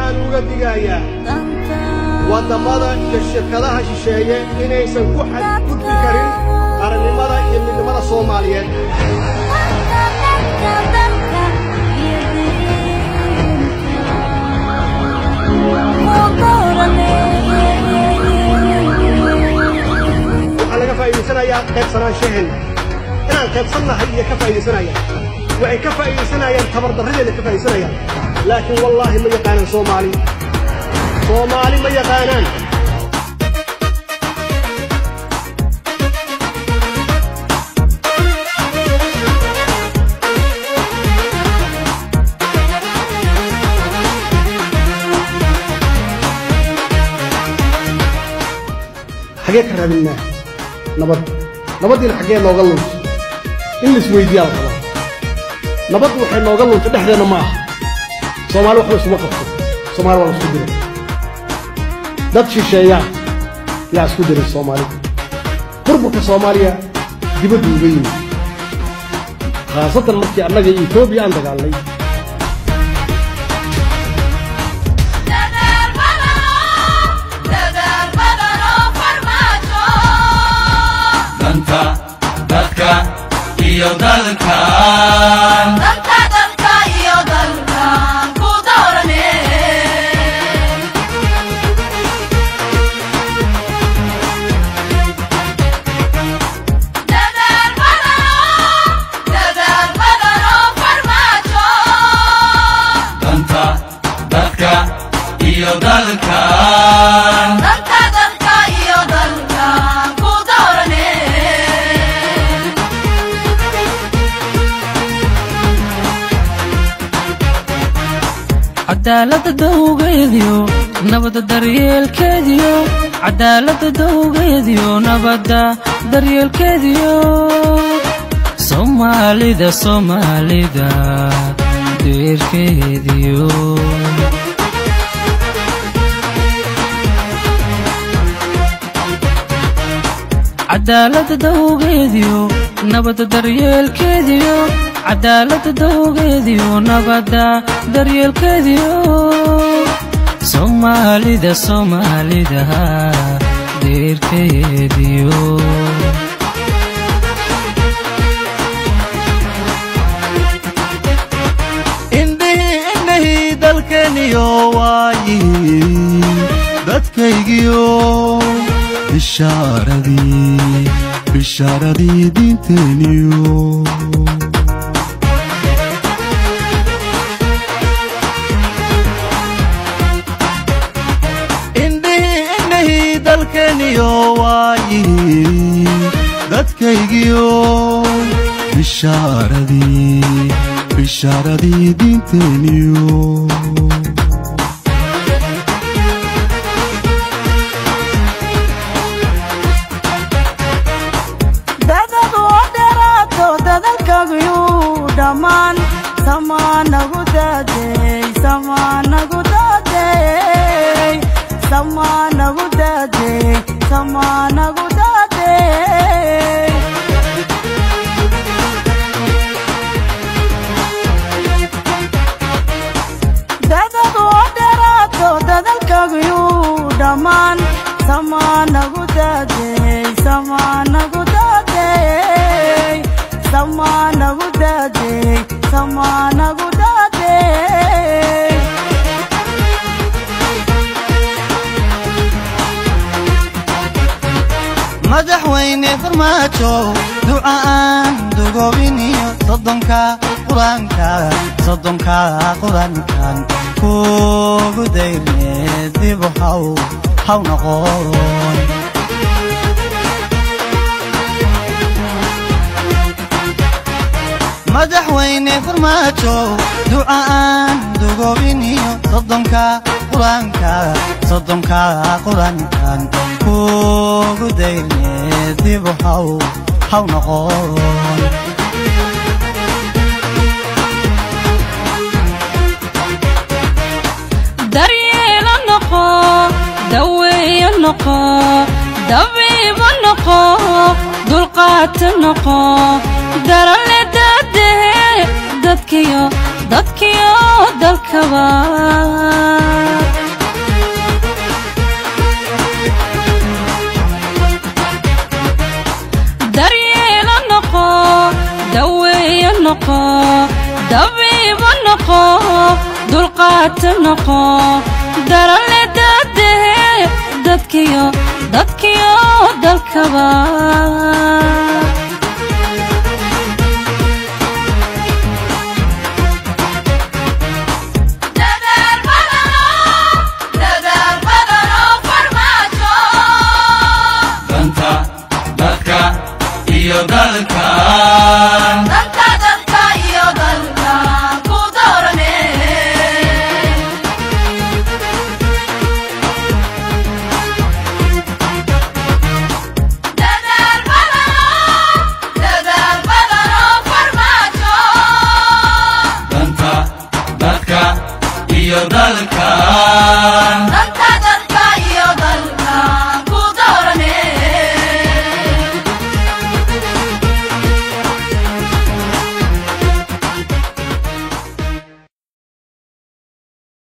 aan uga digayaa waddamada iyo shirkadaha shisheeye inaysan ku xadgudbi karin qarannimada iyo midnimada soomaaliyeed waxaa laga faa'iidaysanayaa qaybsanaanshaheena inaan qaybsannahay iyo ka faa'iidaysanayaan waxay ka faa'iidaysanayaan tabardarradeena ka faa'iidaysanayaan laakiin wallaahi ma yaqaanaan soomaali soomaali ma yaqaanaan xagee ka raadinaa nabad nabaddiina xaggee nooga lunta in la isweydiiyaa la rabaa nabaddu waxay nooga lunta dhexdeenna ma aha soomaali waxba isuma qabto soomaali waa la isku diray dad shisheeyaa yaa isku diray soomaalida burburka soomaaliya dibaddu uga yimid khaasatan markii annaga iyo etoobiya aan dagaalnay danta dadka iyo dalkan danta dadka iyo dalkan cadaalada dawgeediyo nabada daryeelkeediyo cadaalada dawgeediyo nabada daryeelkeediyo soomaalida soomaalida deerkeediyo cadaalada dawgeediyo nabada daryeelkeediyo cadaalada dawgeediyo nabada daryeelkeediyo soomaalida soomaalida deerkeediyo indhihii indhahii dalkeeniyo waayi dadkaygiyo bishaaradii bishaaradii diinteeniyo indhihii indhahii dalkeeniyo waayi dadkaygiyo bishaaradii bishaaradii diinteeniyo dadadu oo dheeraato dadalkagiyuu dhammaan samaanagu daadey samaanagu daadey samaanagu daadey samaanagu daadey dadadu oo dheeraato dadalkagiyuu dhammaan samaanagu daadey samaanagu daadey samaanagu daadey samaanagu daadey madaxweyne farmaajo ducaan dugoobiniyo soddonka qur-aanka soddonka qur-aankan kugu dayrne dibu haw haw noqon madaxweyne farmaajo ducaan dugoobiniyo soddonka qur-aanka soddonka qur-aankan kugu dayrne dibu haw haw noqon daryeelo noqo daweeyo noqo dabiibo noqo dulqaata noqo darale daadee dadkiyo dadkiyo dalkaba noqo darale dadehe dadkiyo dadkiyo dalkaba danta dadka iyo dalkan danta dadka iyo dalkan Danta